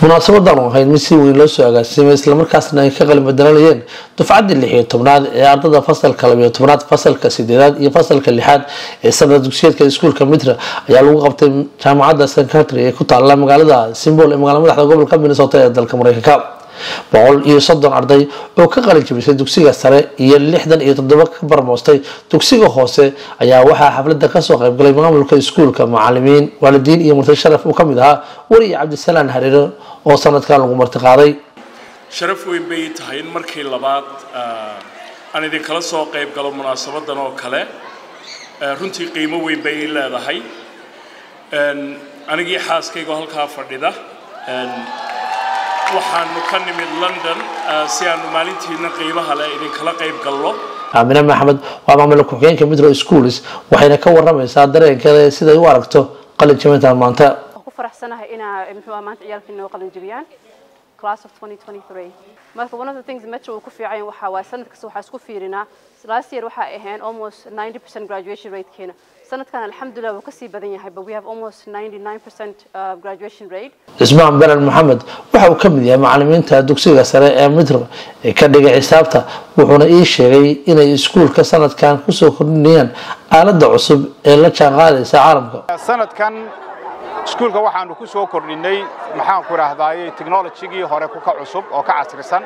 munaasabadan oo ahayd mid si weyn loo soo agaasimay islamarkaasna ay ka qalin bedelanayeen dufcaddii lix iyo tobnaad ee ardada fasalka labiyo tobnaad fasalka sideedaad iyo fasalka lixaad ee sanad dugsiyeedka iskuulka mitra ayaa lagu qabtay jaamacadda sencatry ee ku taala magaalada simbol ee magaala madaxda gobolka minnesota ee dalka mareykanka boqol iyo soddon arday oo ka qalin jabisay dugsiga sare iyo lixdan iyo toddoba ka barmoostay dugsiga hoose ayaa waxaa xafladda kasoo qaybgalay maamulka iskuulka macalimiin waalidiin iyo murtay sharaf uu kamid ahaa weriye cabdisalaan hareero oo sanadkan lagu martiqaaday sharaf weyn bay tahay in markii labaad aan idinkala soo qayb galo munaasabadan oo kale runtii qiimo weyn bay ii leedahay anigii xaaskayga halkaa fadhida waxaanu ka nimid london si aanu maalintiina qiimaha leh idinkala qayb galno aamine maxamed waa maamula ku-xigeenka mitro schools waxayna ka waramaysaa dareenkeeda siday u aragto qalin jabintan maanta ku faraxsanahay inaa muxuu ahaa maanta ciyaalkii noo qalin jabiyaan class of 2023 marka one of the things metro uu ku fiican waxa waa sanad kasta waxaa isku fiirinaa last year waxaa ahayn almost 90% graduation ratekeena sanadkan alxamdulilah wuu kasii badan yahay but we have almost 99% uh, graduation rate cismaan belen maxamed waxa uu ka mid yahay macalimiinta dugsiga sare ee mitr ee ka dhigay xisaabta wuxuuna ii sheegay inay iskuulka sanadkan kusoo kordhinayaan aaladda cusub ee la jaanqaadaysa caalamka sanadkan iskuulka waxaanu ku soo kordhinay maxaan ku idhaahdaayey technologigii hore ka cusub oo ka casrisan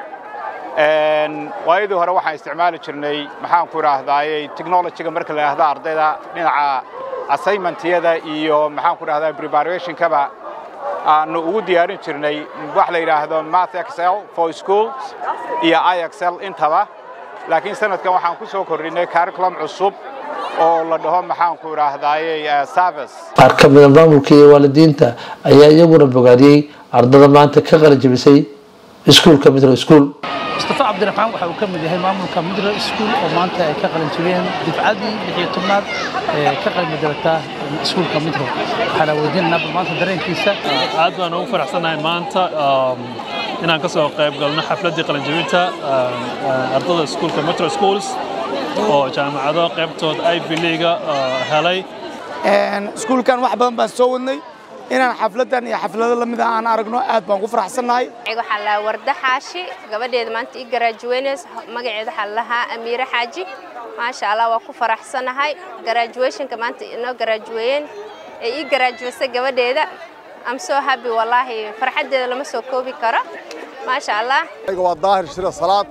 waayadii hore waxaan isticmaali jirnay maxaan ku idhaahdaayey technologiga marka la yidhahda ardayda dhinaca assignmentyada iyo maxaan ku idhahdaa preparationkaba aanu ugu diyaarin jirnay wax la yidhaahdo math excel for schools iyo ixl intaba laakiin sanadkan waxaan ku soo kordhinay curriculum cusub oo la dhaho maxaan ku idhaahdaayey service qaar ka mida maamulka iyo waalidiinta ayaa iyaguna bogaadiyey ardada maanta ka qalin jabisay iskuulka mitro school mustafa cabdiraxmaan waxa uu ka mid yahay maamulka midro school oo maanta ay ka qalin jabiyeen difcadii lix iyo tobnaad ee ka qalin bedelata iskuulka midro waxaana weydiinaynaa bal maanta dareenkiisa aad baan ugu faraxsanahay maanta inaan ka soo qayb galno xafladdii qalinjabinta ardada iskuulka metro schools oo jaamacado qaybtood ivy leaga helay iskuulkan wax badan baan soo wadnay inaan xafladan iyo xaflado lamid ah aan aragno aad baan ku faraxsannahay waxaa la warda xaashi gabadheeda maanta ii garaajuweynaysa magaceeda waxaa lahaa amiire xaaji maasha allah waa ku faraxsanahay garaajuweeshinka maanta inoo garaajuweeyeen ee ii garaajuweysay gabadheeda am soo happy wallaahi farxaddeeda lama soo koobi karo maasha allah waa daahir shire salaad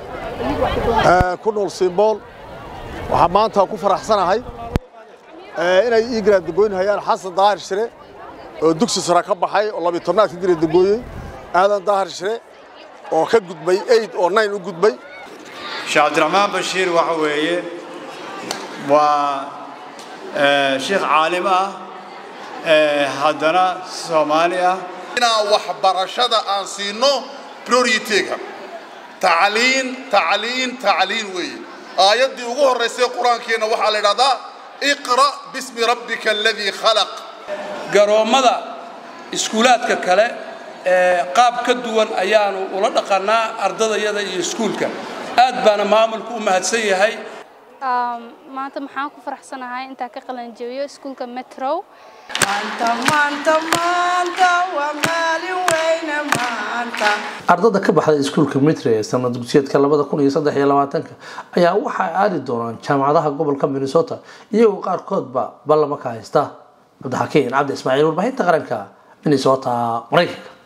ku nool simbool waxaa maanta ku faraxsanahay inay ii garaadagoynhayaan xasan daahir shire oo dugsi sare ka baxay oo labiyo tobnaad ka garaadagooyey aadan daahir shire oo ka gudbay eid oo nayn u gudbay sheekh cabdiraxmaan bashiir waxa weeye waa sheekh caalim ah haddana soomaali ah inaan waxbarashada aan siino priorityga tacliin tacliin tacliin weeye aayaddii ugu horraysay qur-aankeenna waxaa la idhahdaa iqra' bismi rabbika aladii khalaq garoommada iskuulaadka kale ee qaab ka duwan ayaanu ula dhaqannaa ardadayada iyo iskuulka aad baana maamulku u mahadsan yahay maanta maxaan ku faraxsanahay intaa ka qalanjabiyo iskuulka metro ardada ka baxday iskuulka mitre ee sanad dugsiyeedka labada kun iyo saddex iyo labaatanka ayaa waxay aadi doonaan jaamacadaha gobolka minnesota iyagoo qaarkoodba ballama ka haysta cabdixakiin cabdi ismaaciil warbaahinta qaranka minnesota maraykanka